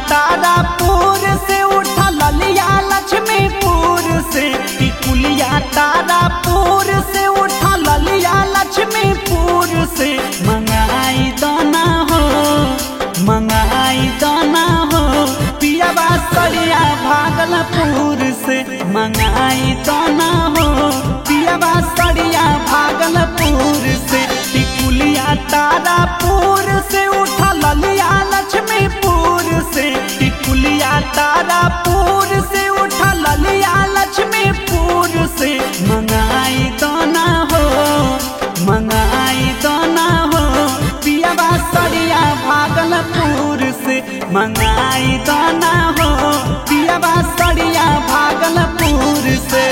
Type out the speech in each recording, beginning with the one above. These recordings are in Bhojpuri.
तारापुर से उठा ललिया लक्ष्मीपुर से टिकुलिया तारापुर से उठा ललिया लक्ष्मीपुर से मंगाई दाना हो मंगाई दाना हो पियाबा सरिया भागलपुर से मंगाई दाना हो पियाबा सरिया भागलपुर से टिकुलिया तारापुर से उठा ललिया लक्ष्मीपुर से टिकुलिया तारापुर से उठा ललिया लक्ष्मीपुर से मंगाई दाना हो मंगाई दाना हो पियाबा सरिया भागलपुर से मंगाई दाना हो पियाबा सरिया भागलपुर से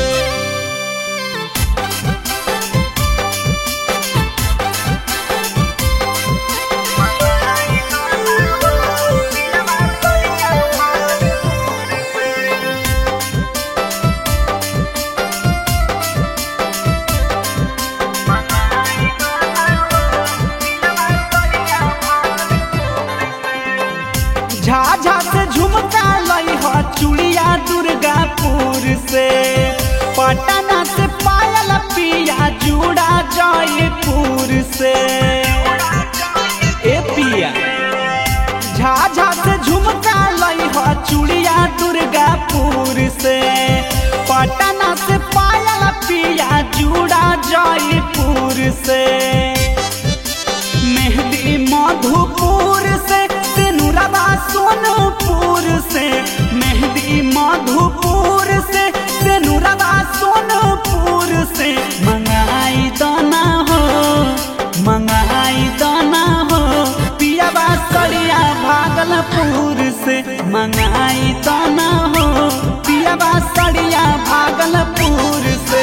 झाझा से झुमका लई हो चूड़िया दुर्गापुर से पटना से पायल पिया जूड़ा जयपुर से ए पिया झाझा से झुमका लई हो चूड़िया दुर्गापुर से पटना से पायल पिया जूड़ा जयपुर से मेहंदी मधुपुर से सिनुरबा सोनपुर से मेहंदी मधुपुर से सिनुरबा सोनपुर से मंगाई दाना हो मंगाई दाना हो पियाबा सरिया भागलपुर से मंगाई दाना हो पियाबा सरिया भागलपुर से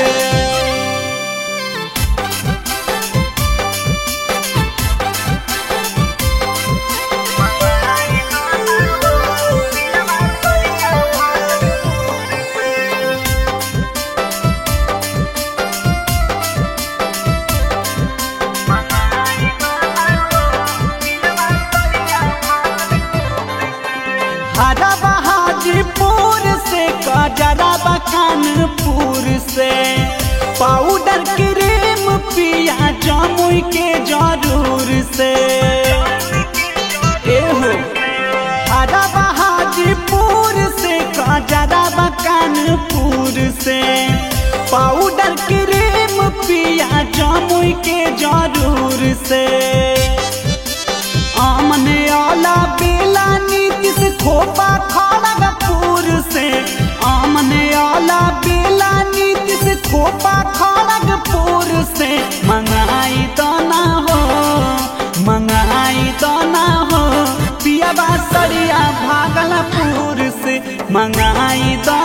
हरा बहादुरपुर से कजरा कानपुर से पाउडर क्रीम पिया जमुई के जरूर से एहो हरा बहादुरपुर से कजरा कानपुर से पाउडर क्रीम पिया जमुई के जरूर से आमने आला बेला नीति से खोपा खड़गपुर से आमने आला बेला नीति से खोपा खड़गपुर से मंगाई दाना हो मंगाई दाना हो पियाबा सरिया भागलपुर से मंगाई दाना